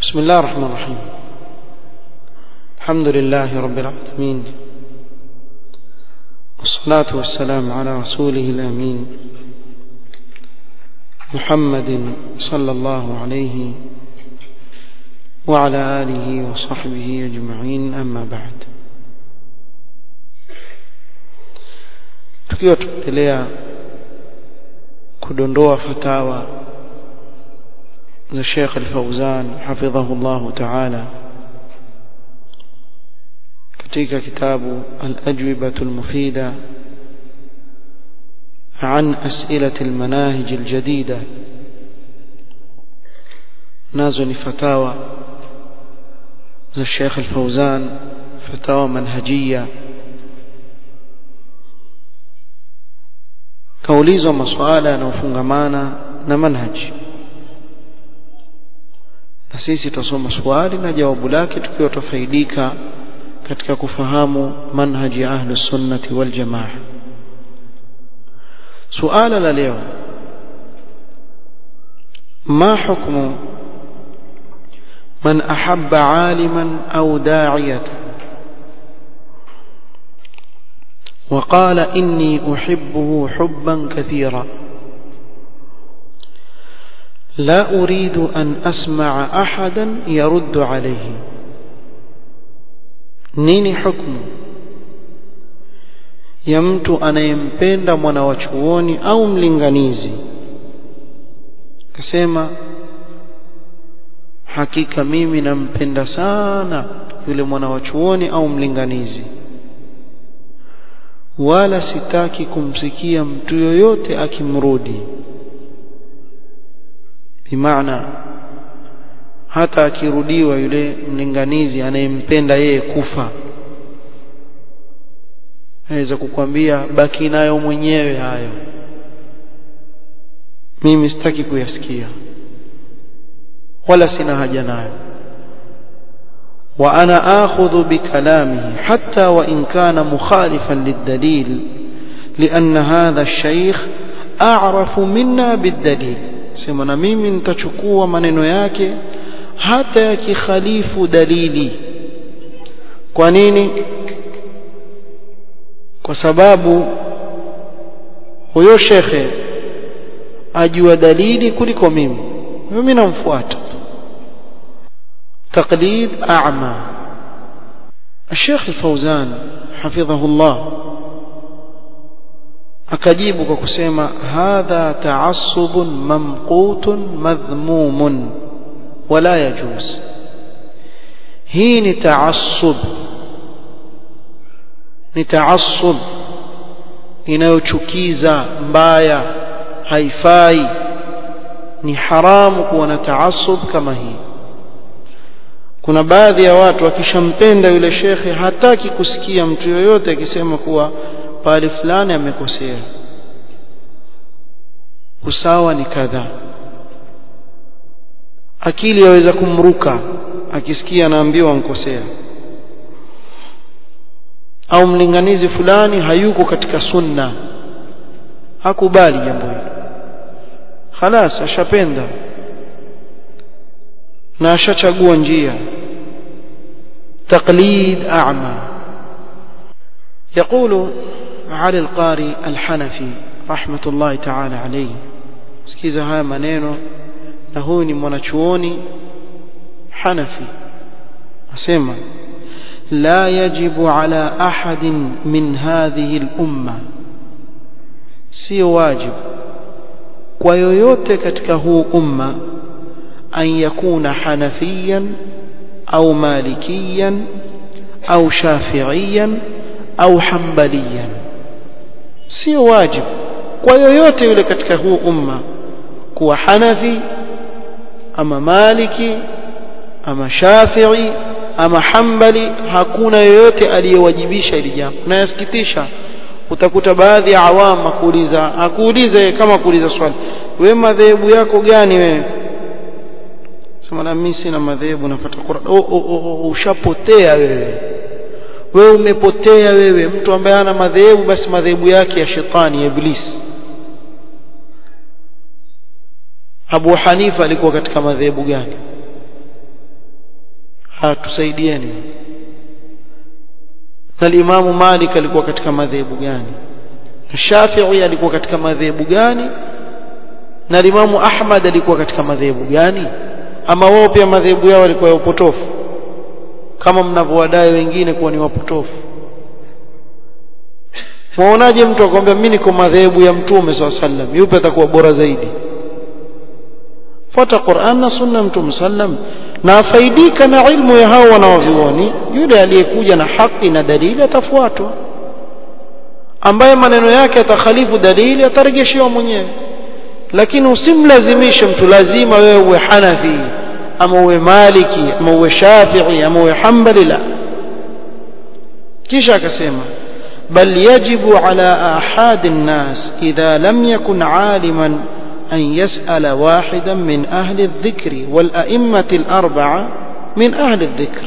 بسم الله الرحمن الرحيم الحمد لله رب العالمين والصلاة والسلام على رسوله الأمين محمد صلى الله عليه وعلى آله وصحبه أجمعين أما بعد tukiwa tunaendelea kudondoa fatawa za Sheikh Al-Fauzan hafidhahu Allah Ta'ala katika kitabu Al-Ajwibah Al-Mufida عن أسئلة المناهج الجديدة نازل فتاوى ذا الشيخ الفوزان فتاوى منهجية kaulizwa masuala yanayofungamana na manhaji na sisi tutasoma swali na jawabu lake tukiwa tufaidika katika kufahamu manhaji ya ahlus sunnati wal jamaa suala la leo ما حكم من أحب عالما أو داعية وقال إني أحبه حبا كثيرا لا أريد أن أسمع أحدا يرد عليه nini hukmu ya mtu anayempenda mwana wa chuoni au mlinganizi akasema hakika mimi nampenda sana yule mwana wa chuoni au mlinganizi wala sitaki kumsikia mtu yoyote akimrudi bimaana hata akirudiwa yule mlinganizi anayempenda yeye kufa aweza kukwambia baki nayo mwenyewe hayo mimi sitaki kuyasikia wala sina haja nayo وأنا آخذ بكلامه حتى وإن كان مخالفا للدليل لأن هذا الشيخ أعرف منا بالدليل sema na mimi nitachukua maneno yake hata yakikhalifu dalili kwa nini kwa sababu huyo shekhe ajua dalili kuliko mimi mimi namfuata تقليد أعمى الشيخ الفوزان حفظه الله akajibu kwa kusema hadha taassubun mamqutun madhmumun wala yajuz hii ni taassub ni taassub inayochukiza mbaya haifai ni haramu kuwa na taassub kama hii kuna baadhi ya watu akishampenda yule shekhe hataki kusikia mtu yoyote akisema kuwa pale fulani amekosea usawa ni kadhaa akili yaweza kumruka akisikia anaambiwa ankosea au mlinganizi fulani hayuko katika sunna hakubali jambo hilo khalas ashapenda na ashachagua njia تقليد أعمى يقول علي القاري الحنفي رحمة الله تعالى عليه sikiza haya maneno na huyu ni mwanachuoni hanafi asema la yajibu ala ahadin min hadhihi al-umma sio wajibu kwa yoyote katika huu umma an yakuna hanafiyan au malikiyan au shafi'iyan au hambaliyan sio wajibu kwa yoyote yule katika huu umma kuwa hanafi ama maliki ama shafi'i ama hambali hakuna yoyote aliyewajibisha hili jambo na yasikitisha utakuta baadhi ya awama kuuliza akuulize kama kuuliza swali we madhehebu yako gani wewe sema na mimi sina madhehebu nafuata Qur'an oh, oh, oh, oh, ushapotea wewe wewe umepotea wewe mtu ambaye ana madhehebu basi madhehebu yake ya shetani iblis Abu Hanifa alikuwa katika madhehebu gani hatusaidieni na Imamu Malik alikuwa katika madhehebu gani Shafi'i alikuwa katika madhehebu gani na Imamu Ahmad alikuwa katika madhehebu gani ama wao pia madhehebu yao yalikuwa ya upotofu kama mnavyowadai wengine kuwa ni wapotofu Muonaje mtu akwambia mimi niko madhehebu ya Mtume SAW sallam yupi atakuwa bora zaidi fuata Qur'an na sunna Mtume sallam na afaidika na ilmu ya hao wanaovioni yule aliyekuja na haki na dalili atafuatwa ambaye maneno yake atakhalifu dalili atarejeshewa mwenyewe lakini usimlazimishe mtu lazima wewe uwe Hanafi ama uwe Maliki ama uwe Shafi'i ama uwe Hanbali la kisha akasema بل يجب على أحد الناس إذا لم يكن عالما أن يسأل واحدا من أهل الذكر والأئمة الأربعة من أهل الذكر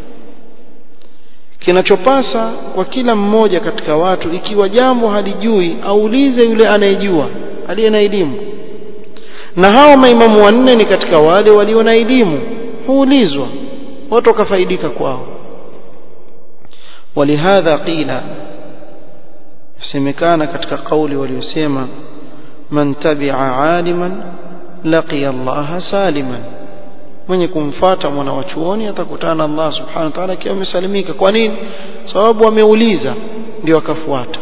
kinachopasa kwa kila mmoja katika watu ikiwa jambo halijui aulize yule anayejua aliye na elimu na hao maimamu wanne ni katika wale walio na elimu huulizwa watu wakafaidika kwao walihadha qila semekana katika kauli waliosema man tabi'a aliman laqiya Allah saliman mwenye kumfata mwana wa chuoni atakutana Allah subhanahu wa ta'ala akiwa amesalimika kwa nini sababu ameuliza ndio akafuata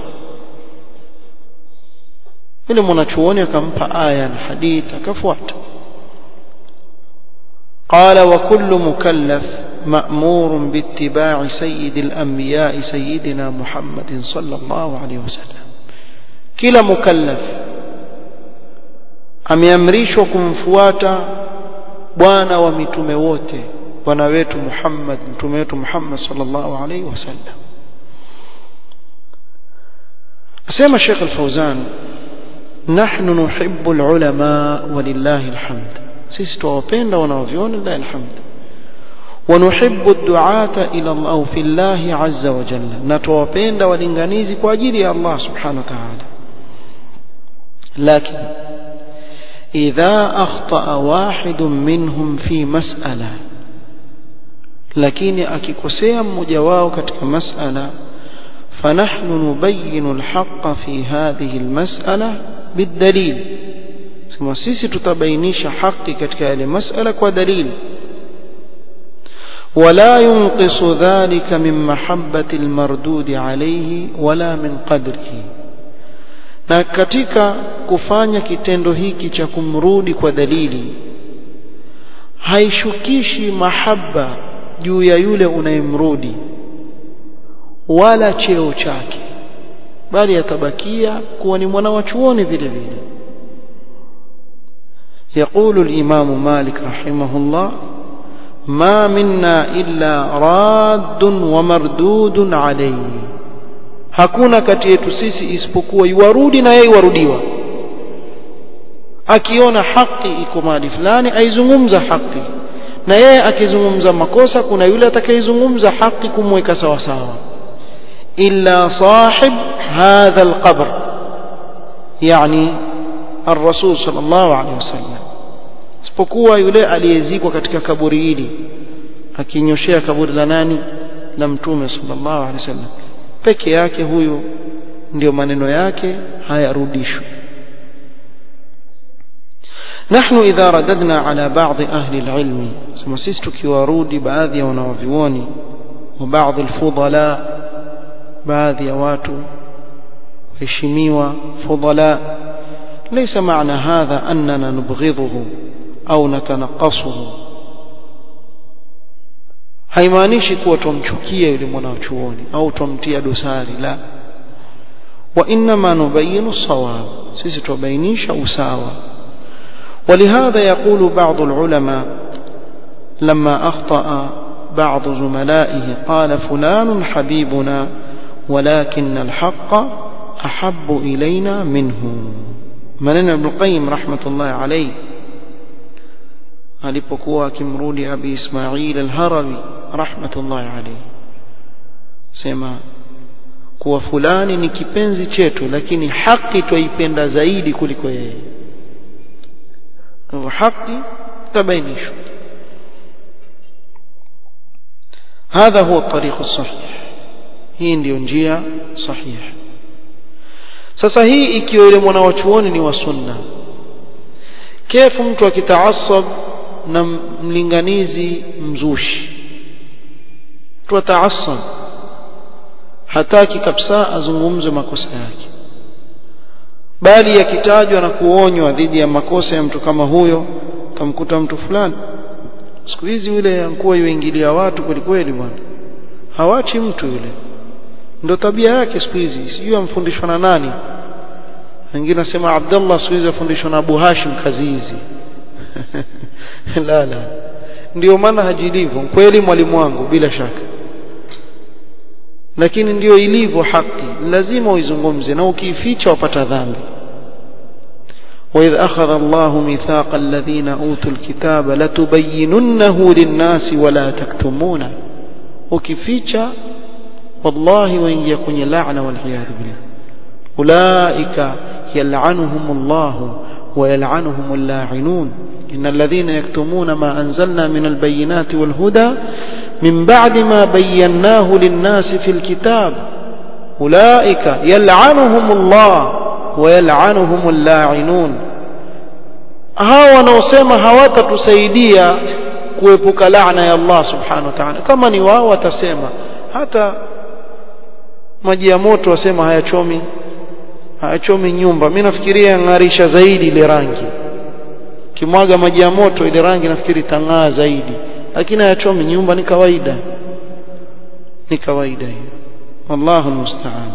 yule mwanachuoni akampa aya na hadith akafuata قال وكل مكلف مأمور باتباع سيد الأنبياء سيدنا محمد صلى الله عليه وسلم كلا مكلف ameamrishwa kumfuata bwana wa mitume wote bwana wetu Muhammad mtume wetu Muhammad sallallahu alaihi wasallam asema Sheikh Al-Fauzan nahnu nuhibbu al-ulama walillahi alhamd sisi tuwapenda wanaoviona lillahi alhamd ونحب الدعاة إلى الله أو في الله عز وجل نتوبين ولنغنيزي كواجيري الله سبحانه وتعالى لكن إذا أخطأ واحد منهم في مسألة لكن أكيكوسيا مجواو كتك مسألة فنحن نبين الحق في هذه المسألة بالدليل ثم سيسي تتبينيش حق كتك المسألة ودليل ولا ينقص ذلك من محبة المردود عليه ولا من قدره na katika kufanya kitendo hiki cha kumrudi kwa dalili haishukishi mahaba juu ya yule unayemrudi wala cheo chake bali atabakia kuwa ni mwana wa chuoni vile vile يقول الإمام مالك رحمه الله ما منا إلا راد ومردود عليه hakuna kati yetu sisi isipokuwa iwarudi na yeye iwarudiwa akiona haki iko mahali fulani aizungumza haki na yeye akizungumza makosa kuna yule atakayezungumza haki kumweka sawa sawa illa sahib hadha alqabr yani الرسول صلى الله عليه وسلم isipokuwa yule aliyezikwa katika kaburi hili akinyoshea kaburi la nani la mtume sallallahu alaihi wasallam peke yake huyo ndio maneno yake hayarudishwi نحن إذا رددنا على بعض أهل العلم سمسيست كيوارودي بعض ونوفيوني وبعض الفضلاء بعض يواتو هشميوا فضلاء ليس معنى هذا أننا نبغضه au natanaqasuhu haimaanishi kuwa tumchukie yule mwanachuoni au tumtia dosari la wa inma nubayinu sawab sisi tubainisha usawa ولهذا يقول بعض العلماء لما أخطأ بعض زملائه قال فلان حبيبنا ولكن الحق أحب إلينا منه منن ابن القيم رحمة الله عليه alipokuwa akimrudi abi Ismail al-Harawi rahmatullahi alayhi sema kuwa fulani ni kipenzi chetu lakini haki twaipenda zaidi kuliko yeye kwa haki tabainishwa hadha huwa tariqu sahih hii ndiyo njia sahihi sasa hii ikiwa yule mwanawachuoni ni wa sunna kefu mtu akitaasab na mlinganizi mzushi mtu ataasab hataki kabisa azungumze makosa yake bali yakitajwa na kuonywa dhidi ya makosa ya mtu kama huyo tamkuta mtu fulani siku hizi yule ankuwa yuingilia watu kweli kweli bwana hawachi mtu yule ndio tabia yake siku hizi sijui amfundishwa na nani wengine nasema Abdullah siku hizi afundishwa na Abu Hashim kazi hizi la la ndio maana hajilivyo kweli mwalimu wangu bila shaka lakini ndio ilivyo haki lazima uizungumze na ukiificha wapata dhambi وإذ أخذ الله ميثاق الذين أوتوا الكتاب لتبيننه للناس ولا تكتمونه وكفيتشا والله وإن يكن لعنة والعياذ بالله أولئك يلعنهم الله ويلعنهم اللاعنون إن الذين يكتمون ما أنزلنا من البينات والهدى من بعد ما بيناه للناس في الكتاب أولئك يلعنهم الله ويلعنهم اللاعنون hawa wanaosema hawatatusaidia kuepuka laana ya Allah subhanahu wa ta'ala kama ni wao watasema hata maji ya moto wasema hayachomi hayachomi nyumba mimi nafikiria ng'arisha zaidi ile rangi kimwaga maji ya moto ile rangi nafikiri tang'aa zaidi lakini hayachomi nyumba ni kawaida ni kawaida hiyo wallahu almusta'an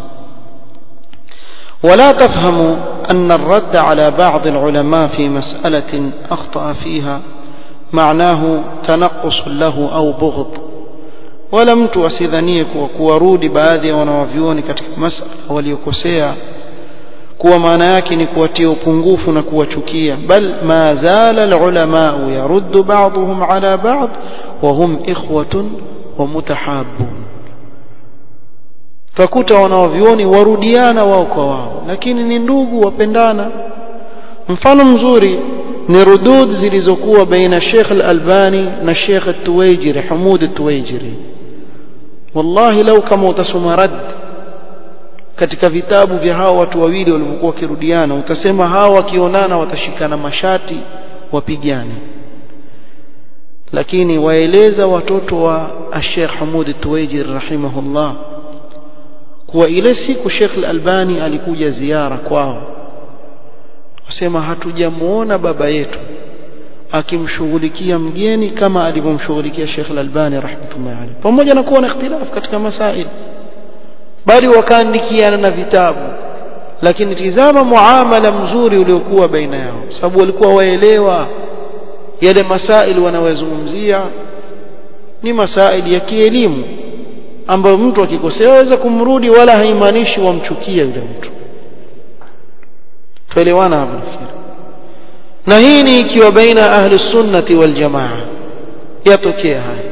ولا تفهموا أن الرد على بعض العلماء في مسألة أخطأ فيها معناه تنقص له أو بغض wala mtu asidhanie kuwa kuwarudi baadhi ya wanawavyuoni katika masala waliokosea kuwa maana yake ni kuwatia upungufu na kuwachukia bal ma zala alulamau yaruddu ba'dhum ala ba'd wa hum ikhwatun wa mutahabbun takuta wanawavyuoni warudiana wao kwa wao lakini ni ndugu wapendana mfano mzuri ni rudud zilizokuwa baina Sheikh Al-Albani na Sheikh At-Tuwaijiri Hamud At-Tuwaijiri wallahi lau kama utasoma rad katika vitabu vya hawa watu wawili walivyokuwa wakirudiana utasema hawa wakionana watashikana mashati wapigane lakini waeleza watoto wa Sheikh Hamud At-Tuwaijiri rahimahullah kuwa ile siku Sheikh Al-Albani alikuja ziara kwao wasema hatujamuona baba yetu akimshughulikia mgeni kama alivyomshughulikia Sheikh Al-Albani rahmatullahi alayhi pamoja na kuwa na ikhtilaf katika masail bali wakaandikiana na vitabu lakini tizama muamala mzuri uliokuwa baina yao sababu walikuwa waelewa yale masail wanayozungumzia ni masail ya kielimu ambayo mtu akikosea aweza kumrudi wala haimaanishi wamchukie yule mtu tuelewana hapa nafikiri na hii ni ikiwa baina ahli sunnati wal jamaa yatokea haya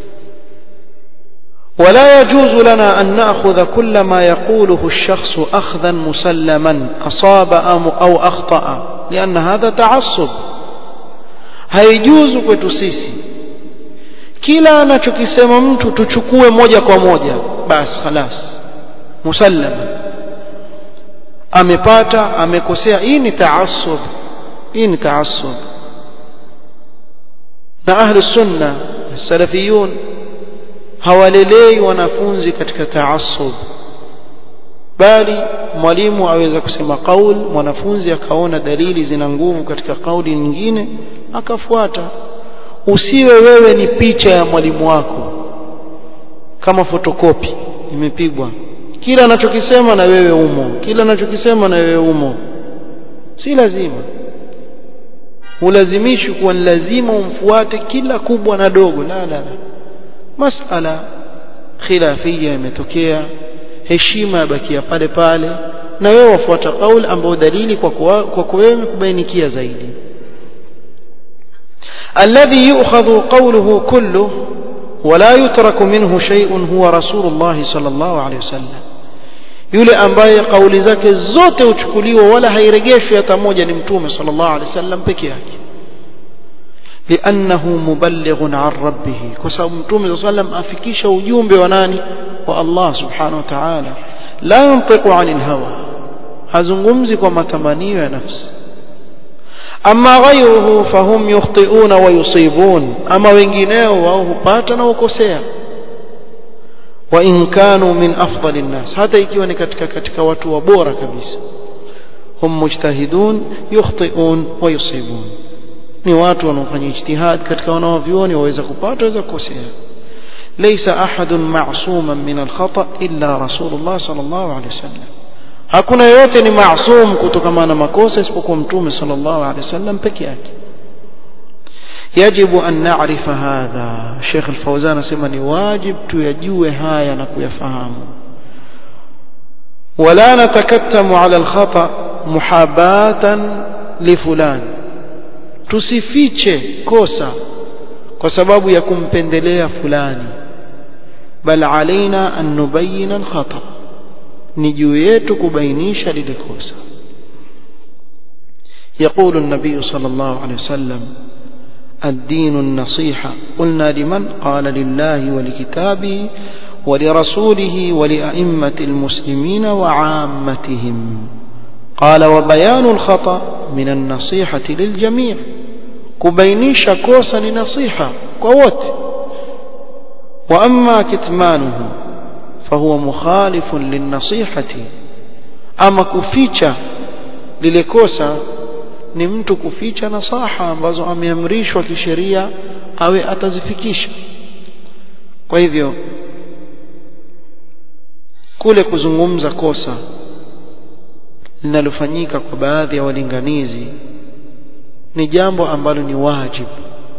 ولا يجوز لنا أن نأخذ كل ما يقوله الشخص أخذا مسلما أصاب أو أخطأ لأن هذا تعصب haijuzu kwetu sisi kila anachokisema mtu tuchukue moja kwa moja basi khalas musallama amepata amekosea hii ni taassub hii ni taassub na ahli sunna salafiyun hawalelei wanafunzi katika taassub bali mwalimu aweza kusema kaul mwanafunzi akaona dalili zina nguvu katika kauli nyingine akafuata usiwe wewe ni picha ya mwalimu wako kama fotokopi imepigwa kila anachokisema na wewe umo kila anachokisema na wewe umo si lazima ulazimishi kuwa ni lazima umfuate kila kubwa na dogo la la la masala khilafia imetokea heshima yabakia pale pale na wewe wafuata kauli ambayo dalili kwa kwa wewe kubainikia zaidi الذي يؤخذ قوله كله ولا يترك منه شيء هو رسول الله صلى الله عليه وسلم yule ambaye kauli zake zote huchukuliwa wala hairejeshwi hata moja ni mtume sallallahu alaihi wasallam peke yake لأنه مبلغ عن ربه كسب متوم صلى الله عليه وسلم أفكيش وجوم بوناني والله سبحانه وتعالى لا ينطق عن الهوى hazungumzi kwa matamanio ya nafsi ama ghayruhu fahum yukhti'una wa yusibun ama wengineo wao hupata na ukosea wa in kanu min afdali nnas hata ikiwa ni katika katika watu wa bora kabisa hum mujtahidun yukhti'un wa yusibun ni watu wanaofanya ijtihad katika wanaovioni waweza kupata waweza kukosea ليس أحد معصوما من الخطأ إلا رسول الله صلى الله عليه وسلم hakuna yote ni maasum kutokana na makosa isipokuwa mtume sallallahu alaihi wasallam peke yake yajibu an na'rifa hadha Sheikh Al-Fawzan anasema ni wajib tuyajue haya na kuyafahamu wala natakattamu ala al-khata muhabatan li fulan tusifiche kosa kwa sababu ya kumpendelea fulani bal alaina an nubayyana al-khata ni juu yetu kubainisha lile kosa يقول النبي صلى الله عليه وسلم الدين النصيحة قلنا لمن قال لله ولكتابه ولرسوله ولأئمة المسلمين وعامتهم قال وبيان الخطأ من النصيحة للجميع كبينيش كوسا لنصيحة قوت وأما كتمانه فهو مخالف للنصيحة أما كفيتش للكوسا ni mtu kuficha nasaha ambazo ameamrishwa kisheria awe atazifikisha kwa hivyo kule kuzungumza kosa linalofanyika kwa baadhi ya walinganizi ni jambo ambalo ni wajibu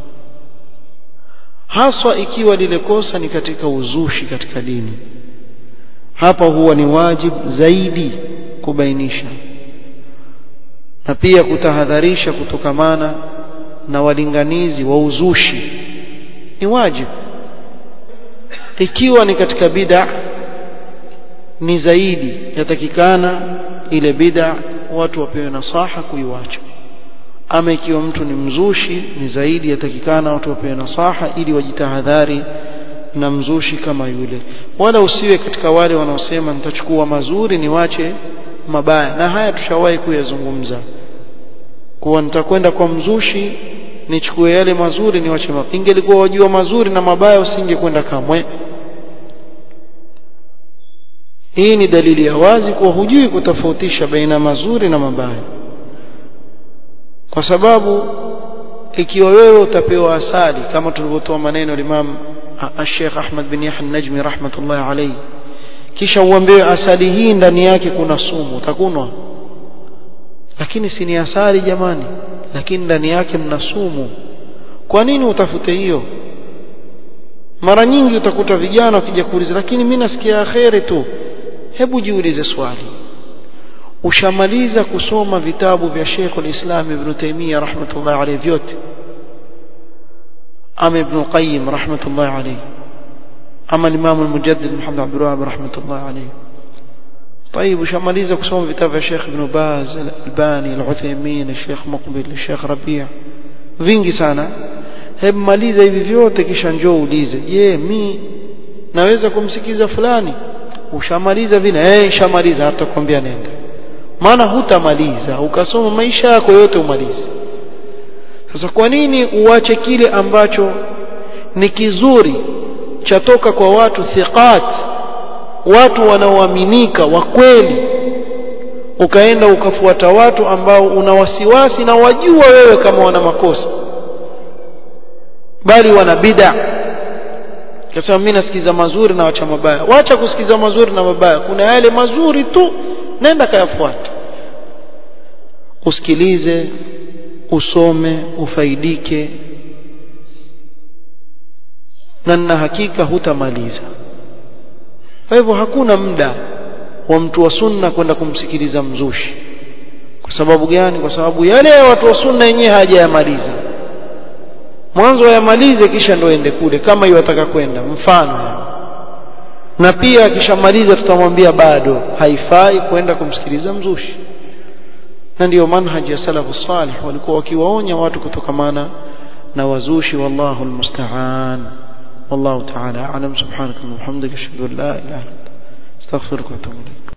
haswa ikiwa lile kosa ni katika uzushi katika dini hapa huwa ni wajibu zaidi kubainisha na pia kutahadharisha kutokamana na walinganizi wa uzushi ni wajibu ikiwa ni katika bid'a ni zaidi yatakikana ile bid'a watu wapewe nasaha kuiwacha ama ikiwa mtu ni mzushi ni zaidi yatakikana watu wapewe nasaha ili wajitahadhari na mzushi kama yule wala usiwe katika wale wanaosema nitachukua mazuri niwache mabaya na haya tushawahi kuyazungumza kuwa nitakwenda kwa mzushi nichukue yale mazuri niwache mabaya ingelikuwa wajua mazuri na mabaya usingekwenda kamwe hii ni dalili ya wazi kuwa hujui kutofautisha baina mazuri na mabaya kwa sababu ikiwa wewe utapewa asali kama tulivyotoa maneno Imam Sheikh Ahmad bin Yahya Najmi rahmatullahi alayhi kisha uambiwe asali hii ndani yake kuna sumu utakunwa lakini si ni asali jamani lakini ndani yake mna sumu kwa nini utafute hiyo mara nyingi utakuta vijana wakija kuuliza lakini mimi nasikia kheri tu hebu jiulize swali ushamaliza kusoma vitabu vya Sheikh al-Islam Ibn Taymiyyah rahmatullahi alayhi vyote ama Ibn Qayyim rahmatullahi alayhi ama Imam al-Mujaddid Muhammad Abdul Wahhab rahmatullahi alayhi طيب ushamaliza kusoma vitabu vya Sheikh Ibn Baz al-Albani al-Uthaymeen Sheikh Muqbil Sheikh Rabi' vingi sana hebu maliza hivi vyote kisha njoo uulize je mi naweza kumsikiza fulani ushamaliza vile eh shamaliza hata kwambia nenda maana hutamaliza ukasoma maisha yako yote umalize sasa kwa nini uache kile ambacho ni kizuri chatoka kwa watu thiqat watu wanaoaminika wa kweli ukaenda ukafuata watu ambao una wasiwasi na wajua wewe kama wana makosa bali wana bid'a kasema mimi nasikiza mazuri na wacha mabaya wacha kusikiza mazuri na mabaya kuna yale mazuri tu nenda kayafuata usikilize usome ufaidike na na hakika hutamaliza kwa hivyo hakuna muda wa mtu wa sunna kwenda kumsikiliza mzushi kwa sababu gani kwa sababu yale ya watu wa sunna yenyewe hajayamaliza mwanzo ayamalize kisha ndo ende kule kama iwataka kwenda mfano na pia akishamaliza tutamwambia bado haifai kwenda kumsikiliza mzushi na ndiyo manhaji ya salafu salih walikuwa wakiwaonya watu kutokamana na wazushi wallahu almusta'an wallahu ta'ala a'lam subhanaka wa bihamdika ashhadu an la ilaha illa anta astaghfiruka wa atubu ilaik